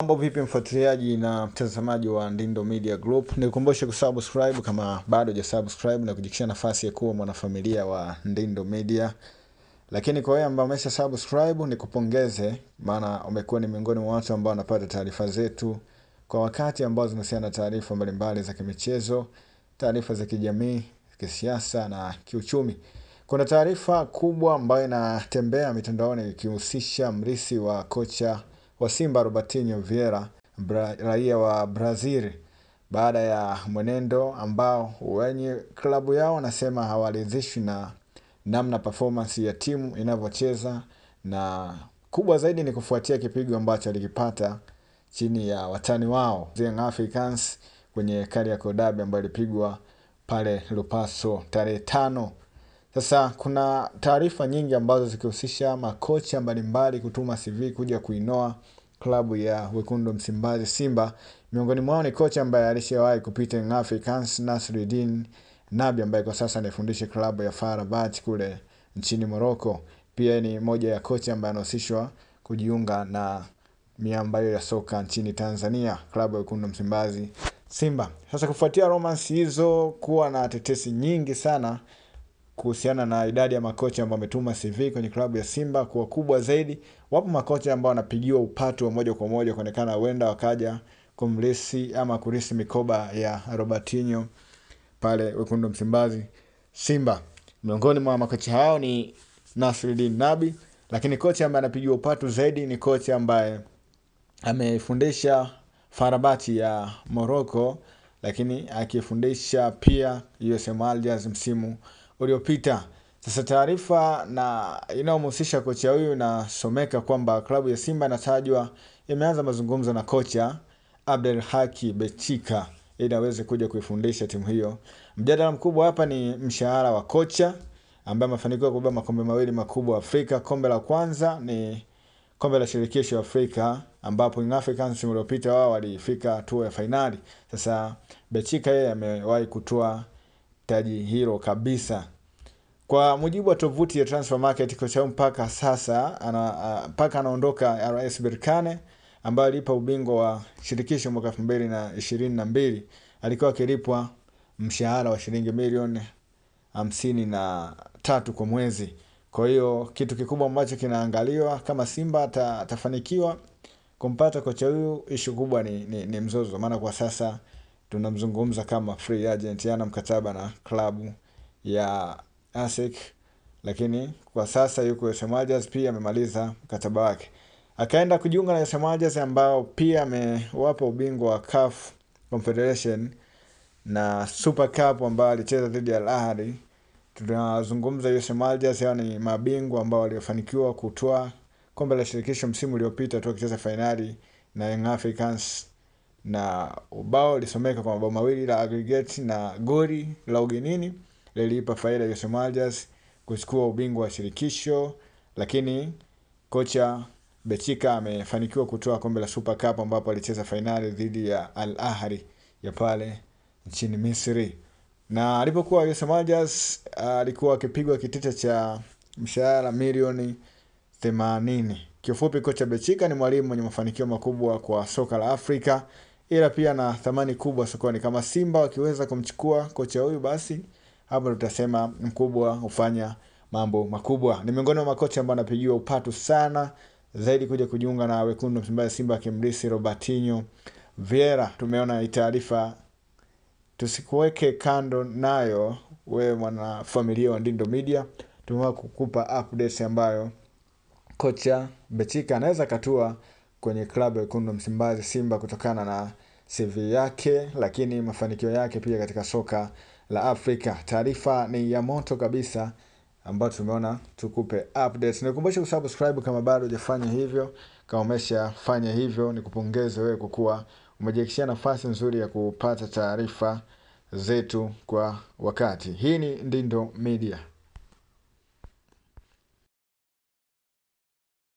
Mambo vipi mfuatiliaji na mtazamaji wa Ndindo Media Group, nikukumbushe kusubscribe kama bado hujasubscribe na kujikisha nafasi ya kuwa mwanafamilia wa Ndindo Media. Lakini kwa wewe ambao umesha subscribe nikupongeze, maana umekuwa ni miongoni mwa watu ambao wanapata taarifa zetu kwa wakati ambao zinahusiana na taarifa mbalimbali za kimichezo, taarifa za kijamii, kisiasa na kiuchumi. Kuna taarifa kubwa ambayo inatembea mitandaoni ikihusisha mrisi wa kocha wa Simba Robertinho Vieira, Bra raia wa Brazil, baada ya mwenendo ambao wenye klabu yao wanasema hawaridhishwi na namna performance ya timu inavyocheza, na kubwa zaidi ni kufuatia kipigo ambacho alikipata chini ya watani wao Young Africans kwenye Kariakoo Derby ambayo ilipigwa pale Lupaso tarehe tano. Sasa kuna taarifa nyingi ambazo zikihusisha makocha mbalimbali kutuma CV kuja kuinoa klabu ya wekundu Msimbazi Simba. Miongoni mwao ni kocha ambaye alishawahi kupita Young Africans, Nasruddin Nabi ambaye kwa sasa anaifundisha klabu ya FAR Rabat kule nchini Morocco. Pia ni moja ya kocha ambaye anahusishwa kujiunga na miamba hiyo ya soka nchini Tanzania, klabu ya wekundu Msimbazi Simba. Sasa kufuatia romance hizo kuwa na tetesi nyingi sana kuhusiana na idadi ya makocha ambao wametuma CV kwenye klabu ya Simba kuwa kubwa zaidi. Wapo makocha ambao wanapigiwa upatu wa moja kwa moja kuonekana huenda wakaja kumlisi ama kurisi mikoba ya Robertinho pale wekundu Msimbazi Simba. Miongoni mwa makocha hao ni Nasruddin Nabi, lakini kocha ambaye anapigiwa upatu zaidi ni kocha ambaye amefundisha Farabati ya Morocco, lakini akifundisha pia USM Alger msimu uliopita. Sasa taarifa na inayomhusisha kocha huyu inasomeka kwamba klabu ya Simba inatajwa imeanza mazungumzo na kocha Abdel Haki Bechika ili aweze kuja kuifundisha timu hiyo. Mjadala mkubwa hapa ni mshahara wa kocha ambaye amefanikiwa kubeba makombe mawili makubwa Afrika. Kombe la kwanza ni kombe la shirikisho Afrika ambapo Young Africans msimu uliopita wao walifika hatua ya fainali. Sasa Bechika yeye amewahi kutoa taji hilo kabisa. Kwa mujibu wa tovuti ya Transfer Market, kocha huyu mpaka sasa ana mpaka anaondoka RS Berkane ambayo alipa ubingwa wa shirikisho mwaka elfu mbili na ishirini na mbili alikuwa akilipwa mshahara wa shilingi milioni hamsini na tatu kwa mwezi. Kwa hiyo kitu kikubwa ambacho kinaangaliwa kama Simba atafanikiwa kumpata kocha huyu, ishu kubwa ni, ni, ni mzozo, maana kwa sasa tunamzungumza kama free agent, yana mkataba na klabu ya ASEC, lakini kwa sasa yuko USM Alger, pia amemaliza mkataba wake akaenda kujiunga na USM Alger ambao pia amewapa ubingwa wa CAF Confederation na Super Cup ambao alicheza dhidi ya Al Ahly. Tunazungumza USM Alger, hao ni mabingwa ambao waliofanikiwa kutoa kombe la shirikisho msimu uliopita tu akicheza fainali na Young Africans, na ubao lisomeka kwa mabao mawili la aggregate na goli la ugenini liliipa faida USM Alger kuchukua ubingwa wa shirikisho, lakini kocha Bechika amefanikiwa kutoa kombe la Super Cup ambapo alicheza fainali dhidi ya Al Ahly ya pale nchini Misri. Na alipokuwa USM Alger alikuwa akipigwa kitita cha mshahara milioni themanini. Kiufupi, kocha Bechika ni mwalimu mwenye mafanikio makubwa kwa soka la Afrika, ila pia na thamani kubwa sokoni. Kama Simba wakiweza kumchukua kocha huyu, basi hapo tutasema mkubwa hufanya mambo makubwa. Ni miongoni mwa makocha ambao anapigiwa upatu sana zaidi kuja kujiunga na wekundu Msimbazi Simba akimlisi Robertinho Vieira. Tumeona hii taarifa, tusikuweke kando nayo wewe mwana familia wa Ndindo Media. Tumewa kukupa updates ambayo kocha Bechika anaweza katua kwenye klabu ya wekundu Msimbazi Simba kutokana na CV yake, lakini mafanikio yake pia katika soka la Afrika. Taarifa ni ya moto kabisa ambayo tumeona tukupe updates. Nikukumbusha kusubscribe kama bado hujafanya hivyo. Kama umeshafanya hivyo, nikupongeze wewe kwa kuwa umejiakishia nafasi nzuri ya kupata taarifa zetu kwa wakati. Hii ni Ndindo Media.